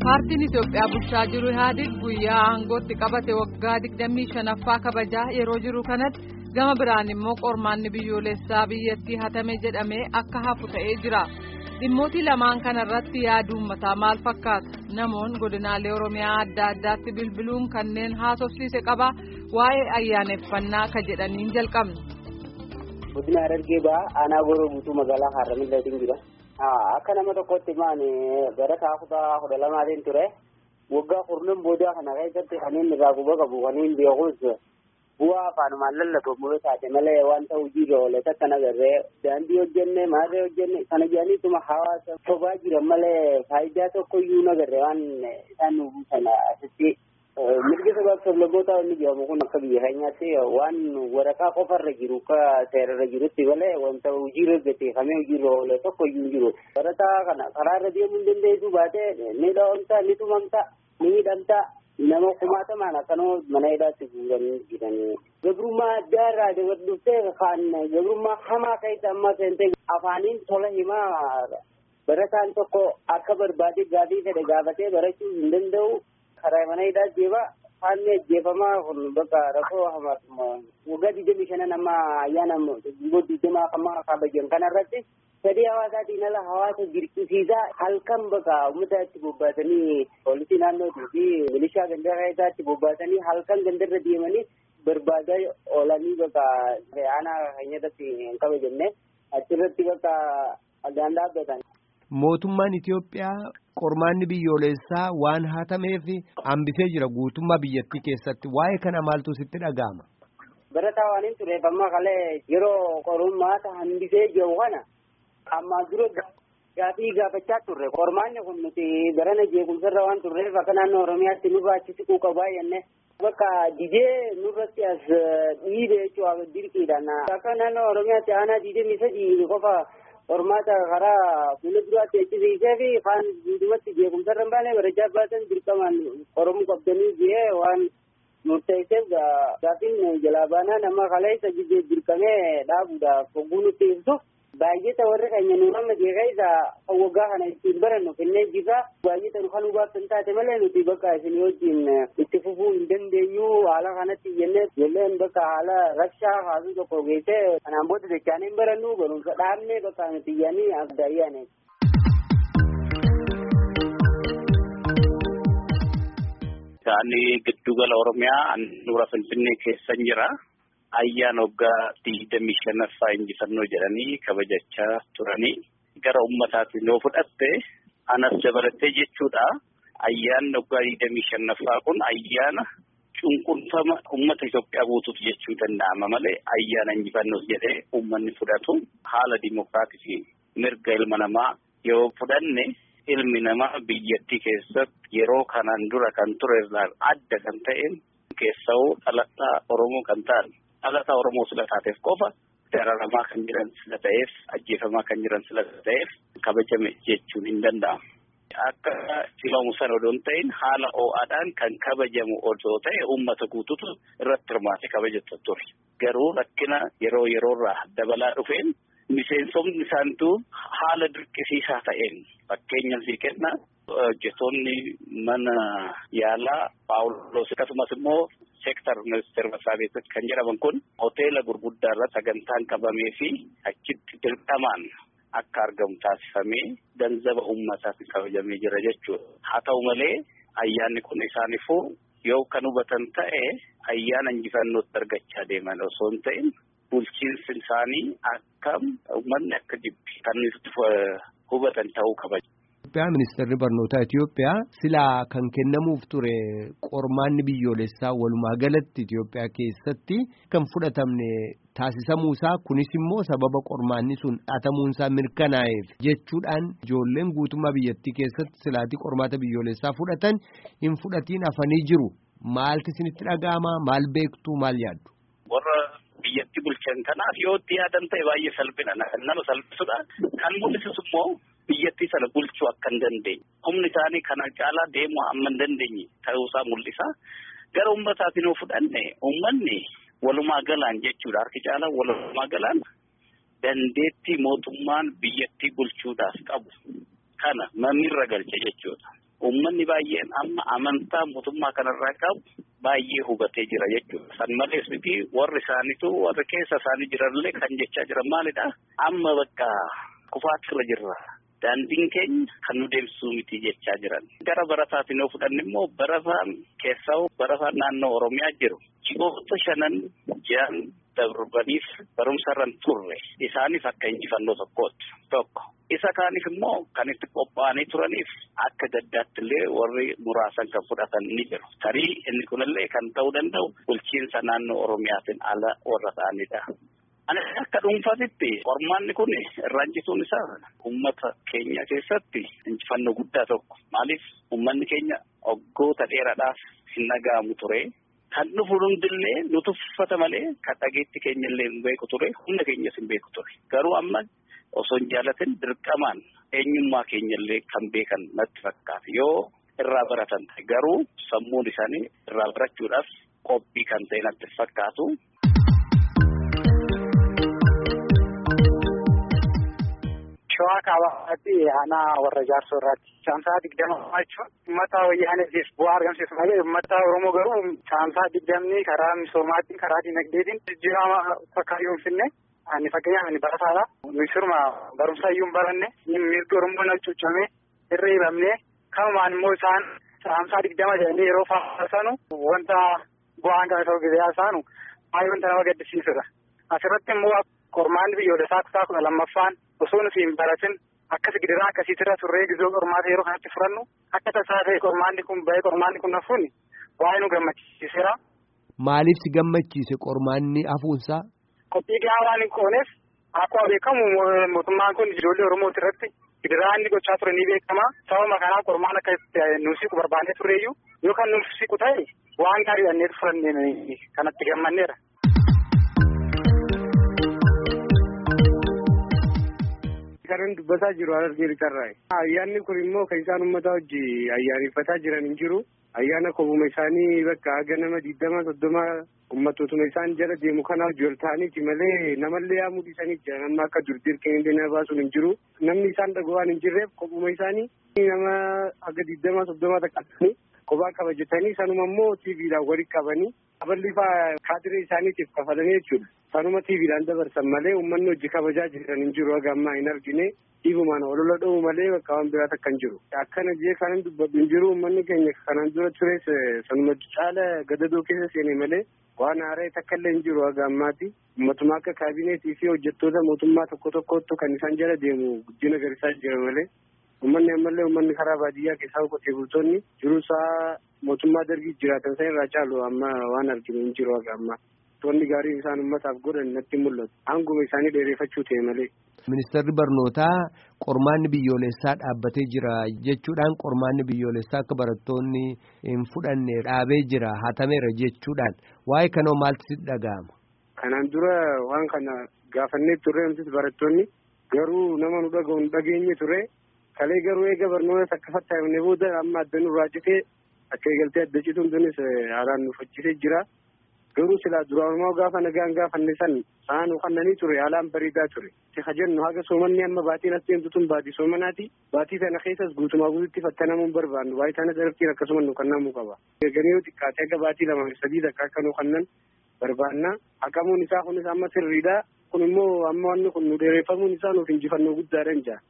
Paartiin Itoophiyaa bulchaa jiru Ihaadig guyyaa aangootti qabate waggaa 25ffaa kabajaa yeroo jiru kanatti gama biraan immoo qormaanni biyyoolessaa biyyattii hatame jedhamee akka hafu ta'ee jira. Dhimmoota lamaan kanarratti yaada uummataa maal fakkaata? Namoonni godinaalee Oromiyaa adda addaatti bilbiluun kanneen haasofsiise qaba. Waa'ee ayyaaneffannaa ka jedhaniin jalqabna. Godina Harargee ba'aa aanaa gooroo guutuu magaalaa Harramillee jira. Akka nama tokkotti maan bara kutaa kudha lamaatiin ture waggaa kurnan boodaa kana keessatti kanneen irraa quba qabu kanneen beekus bu'aa afaanumaan lallatamu yoo taate malee wanta hojiirra oole takkan agarree daandii hojjenne maarree hojjenne kana jedhaniituma hawaasa sobaa jiran malee faayidaa tokko iyyuu nagarre waan isaan nu buusan asitti mirga sabaaf sablamoota inni jedhamu kun akka biyya keenyaatti waan waraqaa qofarra jiru akka seerarra jirutti malee wanta hojiirra gateeffamee hojiirra oole tokko iyyuu jiru. Barataa kana karaarra deemuu hin dandeessu baatee ni dhawamta ni tumamta ni hidhamta nama kumaatamaan akkanuma mana hidhaatti fuudhanii jiranii. Gabrummaa addaa irraa dabarduftee kan gabrummaa hamaa keessa amma seentee afaaniin tola himaa barataan tokko akka barbaade gaafii fedhe gaafatee barachuu hin danda'u. karaa mana hidhaa deema haalli ajjeefamaa kun bakka rakkoo hamaatuma waggaa digdamii shanan amma ayyaana gumboo digdamaa amma kabajan kanarratti sadii hawaasaatiin ala hawaasa jirqisiisaa halkan bakka uummata itti bobbaasanii poolisii naannootii fi milishaa gandarra isaatti bobbaasanii halkan gandarra deemanii barbaadaa oolanii bakka aanaa keenyatti hin kabajamne achirratti bakka addaan dhaabbatan. Mootummaan Itoophiyaa qormaanni biyyoolessaa waan hatameef hambisee jira guutummaa biyyattii keessatti waa'ee kana maaltu sitti dhaga'ama. Barataa waan hin tureef amma kalee yeroo qormaata hambisee jiru kana amma dura gaafii gaafachaa turre qormaanni kun nuti barana jeequmsarra waan turreef akka naannoo Oromiyaatti nurraa achi siquu qabaa jenne bakka didee nurratti as dhiibe jechuudha dirqiidhaan akka naannoo Oromiyaatti aanaa digdamii sadii qofa. Qormaata karaa fuula duraatti eegsisiisee fi kaan guutumatti jeequmsarra hin baane barachaa baatan dirqamaan qoromuu qabdanii jee waan murteesseef gaafiin jalaa baanaa nama kaleessa dirqamee dhaabuudhaaf hogguu nutti ibsu baay'ata warri keenya nu amma jeeqeessa waggaa kana ittiin barannu kennee jirra baay'ata nu kan hubaaf hin taate malee nuti bakka isin wajjin itti fufuu hin dandeenyu haala kanatti jennee ijoolleen bakka haala rabshaa haasuu tokko geessee kanaan booda dachaanee hin barannu barumsa dhaabnee bakka nuti yaanii abdaayyaane. Isaanii giddugala Oromiyaa handhuura Finfinnee keessan jira. Ayyaana waggaa digdamii shanaffaa injifannoo jedhanii kabajachaa turanii gara uummataatiin yoo fudhatte anas dabalatee jechuudha. Ayyaanni waggaa digdamii shanaffaa kun ayyaana cunqurfama uummata Itoophiyaa guutuuf jechuu danda'ama malee ayyaana injifannoos jedhee uummanni fudhatu haala dimokiraatii fi mirga ilma namaa yoo fudhanne ilmi namaa biyyattii keessatti yeroo kanaan dura kan ture irraa adda kan ta'een keessa'uu dhalataa Oromoo kan ta'an. dhalataa Oromoo sila taateef qofa dararamaa kan jiran sila ta'eef ajjeefamaa kan jiran sila ta'eef kabajame jechuun hin danda'amu. Akka simamu sana odoo hin ta'in haala ho'aadhaan kan kabajamu odoo ta'e uummata guututu irratti hirmaate kabajatu ture. Garuu rakkina yeroo yeroorraa dabalaa dhufeen miseensomni isaaniitu haala dirqisiisaa ta'een fakkeenyaaf sii kenna hojjetoonni mana yaalaa paawuloos akkasumas immoo seektar ministeera masraa beeksatti kan jedhaman kun hoteela gurguddaa irra sagantaan qabamee fi achitti dirqamaan akka argamu taasifamee ganzaba uummataatti kabajamee jira jechuudha. Haa ta'u malee ayyaanni kun isaaniifuu yoo kan hubatan ta'e ayyaana injifannootti argachaa deeman osoo hin ta'in bulchiinsi isaanii akkam uummanni akka jibbi kan hubatan ta'uu kabaju. Itoophiyaa ministeerri barnootaa Itoophiyaa silaa kan kennamuuf ture qormaanni biyyoolessaa walumaa galatti Itoophiyaa keessatti kan fudhatamne taasisamuu isaa kunis immoo sababa qormaanni sun dhatamuun isaa mirkanaa'eef jechuudhaan ijoolleen guutummaa biyyattii keessatti silaatii qormaata biyyoolessaa fudhatan hin fudhatiin hafanii jiru maalti isinitti dhaga'ama maal beektu maal yaaddu. Warra biyyatti bulchan kanaaf yoo itti yaadan ta'e baay'ee salphina nama salphisudha kan mul'isus immoo. biyyattii sana bulchuu akka hin dandeenye humni isaanii kana caalaa deemuu amma hin dandeenye ta'uusaa mul'isa gara uummataatiin yoo fudhanne uummanni walumaa galaan jechuudha harki caalaa walumaa galaan dandeettii mootummaan biyyattii bulchuudhaaf qabu kana mamirra galche jechuudha Uummanni baay'een amma amantaa mootummaa kanarraa qabu baay'ee hubatee jira jechuudha. San malees miti warri isaaniitu warri keessa isaanii jiranillee kan jechaa jiran maalidha? Amma bakka kufaatirra jirra. Daandiin keenya kan nu deemsisuu miti jechaa jiran. Gara barataatiin yoo fudhanne immoo barataan keessaa barataan naannoo Oromiyaa jiru. Ji'oota shanan ji'an darbaniif barumsa irra turre isaaniif akka injifannoo tokkooti tokko. Isa kaaniif immoo kan itti qophaa'anii turaniif akka gaddaatti illee warri muraasan kan fudhatan ni jiru. Tarii inni kunillee kan ta'uu danda'u bulchiinsa naannoo Oromiyaatiin ala warra ta'anidha. Ani akka dhuunfaatitti qormaanni kun irraa injituun isaa uummata keenya keessatti injifannoo guddaa tokko. Maaliif uummanni keenya waggoota dheeraadhaaf hin dhaga'amu ture. Kan dhufu hundillee nu tuffata malee kan dhageetti keenya illee hin beeku ture humna keenyas hin beeku ture. Garuu amma osoo hin jaalatin dirqamaan eenyummaa keenya illee kan beekan natti fakkaata. Yoo irraa baratan ta'e garuu sammuun isaanii irraa barachuudhaaf qophii kan ta'e natti fakkaatu. Shawaa kaabaatti aanaa warra jaarsoo irraatti caamsaa digdama jechuun uummata wayyaaniitiif bu'aa argamsiisu malee uummata Oromoo garuu caamsaa digdamni karaa misoomaatiin karaa dinagdeetiin jijjiirama fakkaatu hin finne ani fakkeenyaaf ani barataadha. Nuyi sirma barumsa iyyuu hin baranne mirgi Oromoo na cuucamee irra hibamne kanumaan immoo isaan caamsaa digdama jedhanii yeroo faarfanu wanta bu'aan kan ta'u gizee isaanu baay'ee wanta nama gaddisiisudha. Asirratti immoo qormaanni biyyoolessaa kutaa kudha lammaffaan osoo nuti hin baratin akkas gidiraa akkasiitirra turree gizoo qormaata yeroo kanatti furannu akka tasaa ta'e qormaanni kun ba'ee qormaanni kun hafuun waa'ee nu gammachiiseera. Maaliif si gammachiise qormaanni hafuunsaa? Qophii gahaa waan hin qooneef akkuma beekamu mootummaan kun ijoollee Oromoo irratti gidiraa inni gochaa ture ni beekama. Sababa kanaa qormaan akka nuuf siqu barbaannee turreeyyuu yoo kan nuuf siqu ta'e waan gaarii dhannee furannee kanatti gammanneera. Kanan dubbataa jiru Harargee Lixarraa. Ayyaanni kun immoo kan isaan uummata wajji ayyaaneffataa jiran hin jiru. Ayyaana kobuma isaanii bakka haga nama digdama soddoma uummattootuma isaan jala deemu kana wajji ol ta'aniiti malee namallee yaamuu dhiisanii jira. Nama akka durdir kennee nama baasuun hin jiru. Namni isaan dhagoo waan hin jirreef kobuma isaanii nama haga digdama soddoma taqqatanii kophaa kabajatanii sanuma immoo tiiviidhaan walitti qabanii aballi fa'aa kaadiree isaaniitiif kafalanii jechuudha. Sanuma tiiviidhaan dabarsan malee uummanni hojii kabajaa jiran hin jiru haga ammaa hin argine dhiibumaan olola dha'u malee bakka waan biraat akka hin jiru. Akkana jee kanan dubbadhu hin jiru uummanni keenya kanan dura tures sanuma caala gadadoo keessa seene malee waan haara'e takka illee hin jiru haga ammaati. Uummatuma akka kaabineetii fi hojjettoota mootummaa tokko tokkottu kan isaan jala deemu guddina garisaa jira malee. Uummanni ammallee uummanni karaa baadiyyaa keessaa qotee bultoonni jiruusaa mootummaa dargii jiraatan san irraa caalu amma waan arginu hin jiru haga ammaa. Wanni gaariin isaan uummataaf godhan natti mul'atu. Hanguma isaanii dheereffachuu ta'e malee. Ministeerri barnootaa qormaanni biyyoolessaa dhaabbatee jira jechuudhaan qormaanni biyyoolessaa akka barattoonni hin fudhanne dhaabee jira hatameera jechuudhaan waa'ee kanoo maaltu sitti dhaga'ama? Kanaan dura waan kana gaafannee turre nutis barattoonni garuu nama nu dhaga'u nu dhageenye ture. Kalee garuu eega barnoota akka fattaafne booda amma adda nurraa citee akka eegaltee adda cituun tunis haalaan nu faccisee jira. Garuu silaa duraanumaa gaafa nagaan gaafanne san sa'aan kannanii ture haalaan bareedaa ture. Siha jennu haga soomanni amma baatiin as deemtu tun baatii soomanaati. Baatii sana keessas guutumaa guututti fattanamuun barbaannu. Baay'ee sana sarartiin akkasuma nu kannamuu qaba. Eeganii yoo xiqqaate akka baatii lama sadii takka akka nu kannan barbaanna. Haqamuun isaa kunis amma sirriidha. Kun immoo amma wanni kun nu dheereffamuun isaa nuuf injifannoo guddaadha jaa.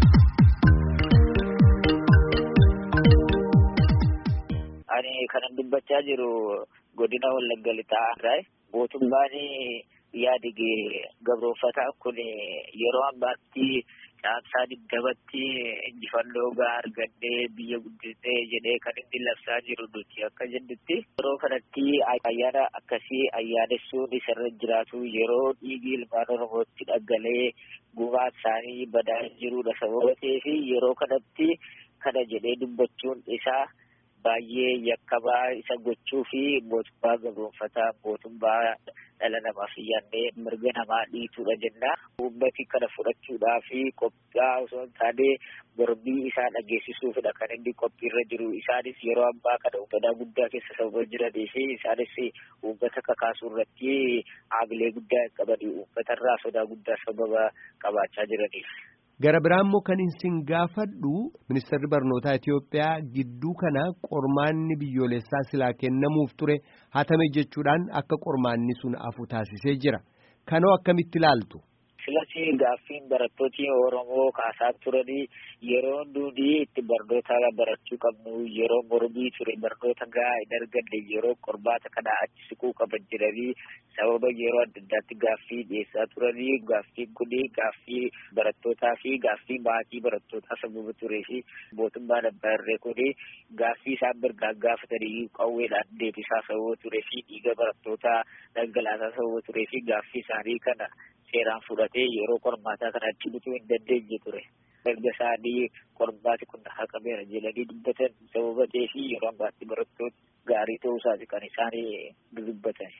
Ani kanan dubbachaa jiru godina Wallagga Lixaa mootummaan yaadige gabroonfataa kun yeroo ammaatti caamsaa digdamatti injifannoo gahaa argadhee biyya guddisee jedhee kan inni labsaa jiru nuti akka jennutti yeroo kanatti ayyaana akkasii ayyaanessuun isarra jiraatu yeroo dhiigi ilmaan oromootti dhaggalee gumaan isaanii badaa jirudha sababa ta'eef yeroo kanatti kana jedhee dubbachuun isaa baay'ee yakkamaa isa gochuu fi mootummaa gabroonfataa mootummaa dhala namaaf yaadnee mirga namaa dhiituudha jenna. Uummati kana fudhachuudhaa fi qophiyaa osoo hin taane mormii isaa dhageessisuufidha kan inni qophiirra jiru. Isaanis yeroo ammaa kana uummataa guddaa keessa sababa jiranii fi isaanis uummata kakaasuu irratti hamilee guddaa hin qabani. Uummatarraa sodaa guddaa sababa qabaachaa jiraniif. Gara biraa immoo kan isin gaafadhu ministeerri barnootaa Itoophiyaa gidduu kana qormaanni biyyoolessaa silaa kennamuuf ture hatame jechuudhaan akka qormaanni sun hafu taasisee jira. Kanoo akkamitti ilaaltu? Filasii gaaffiin barattooti Oromoo kaasaa turanii yeroo nuti itti barnoota barachuu qabnu yeroo mormii ture barnoota gahaa hin arganne yeroo qormaata kana achi siquu qaban jedhanii sababa yeroo adda addaatti gaaffii dhiyeessaa turanii gaaffiin kun gaaffii barattootaa fi gaaffii maatii barattootaa sababa turee fi mootummaan abbaa irree kun gaaffii isaan mirgaan gaafatanii qawweedhaan deebisaa sababa turee fi dhiiga barattootaa dhangalaasaa sababa turee fi gaaffii isaanii kana seeraan fudhatee yeroo qormaataa kana achi bituu hin dandeenye ture. Erga isaanii qormaati kun haqameera jedhanii dubbatan sababa ta'ee fi yeroo ammaatti barattoota gaarii ta'uu isaati kan isaan dubbatan.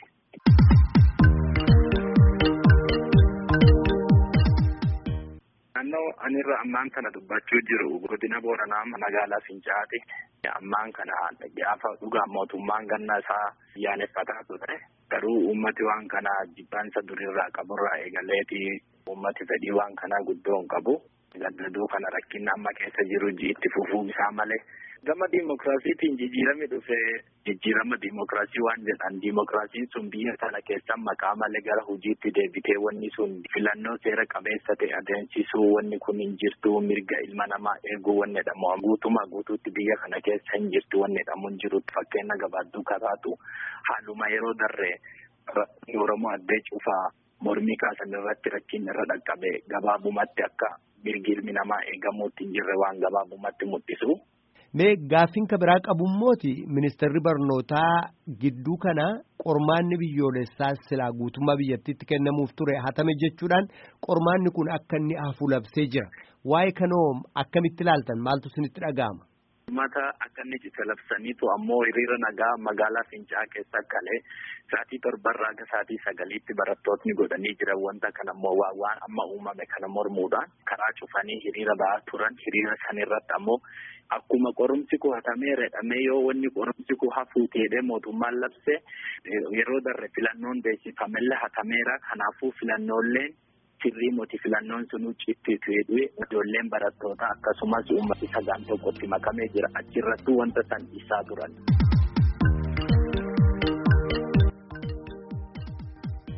Naannoo anirra ammaan kana dubbachuu jiru godina Booranaa magaalaa Fincaati. Ammaan kana gaafa dhugaa mootummaan ganna isaa yaaneffataa ture. Garuu uummati waan kana jibbaansa durirraa qaburraa eegaleeti uummati fedhii waan kana guddoo hin qabu. Gadaduu kana rakkinni amma keessa jiru itti fufuu isaa malee. Gama diimokiraasiitiin jijjiirami dhufee jijjiirama diimokiraasii waan jedhan diimokiraasiin sun biyya sana keessa maqaa malee gara hojiitti deebitee wanni sun filannoo seera qabeessa ta'e adeemsisuu wanni kun hin jirtu mirga ilma namaa eeguu wanni jedhamu guutumaa guutuutti biyya kana keessa hin jirtu wanni jedhamu hin jirutti fakkeenya gabaabduu kataatu haaluma yeroo darree Oromoo addee cufaa mormii kaasan irratti rakkin irra dhaqqabe gabaabumatti akka mirgi ilmi namaa eegamuutti hin jirre waan gabaabumatti mul'isu. Mee gaaffiin ka biraa qabummooti ministeerri barnootaa gidduu kana qormaanni biyyoolessaa silaa guutummaa biyyattiitti kennamuuf ture hatame jechuudhaan qormaanni kun akka inni hafu labsee jira. Waa'ee kanoo akkamitti ilaaltan maaltu isinitti dhaga'ama? Mata akka inni cite labsaniitu ammoo hiriira nagaa magaalaa Fincaa keessa kalee sa'aatii torbarraa aga sa'aatii sagaliitti barattootni godhanii jiran wanta kana ammoo waan amma uumame kana mormuudhaan karaa cufanii hiriira ba'aa turan hiriira sanirratti ammoo akkuma qorumsi koo hatameera jedhamee yoo wanni qorumsi koo hafuu ta'ee mootummaan labse yeroo darre filannoon beeksifamellee hatameera kanaafuu filannooleen sirrii moti filannoon sun cittiitu jedhee ijoolleen barattoota akkasumas uummati sagaan tokkotti makamee jira achirrattuu wanta san isaa turan.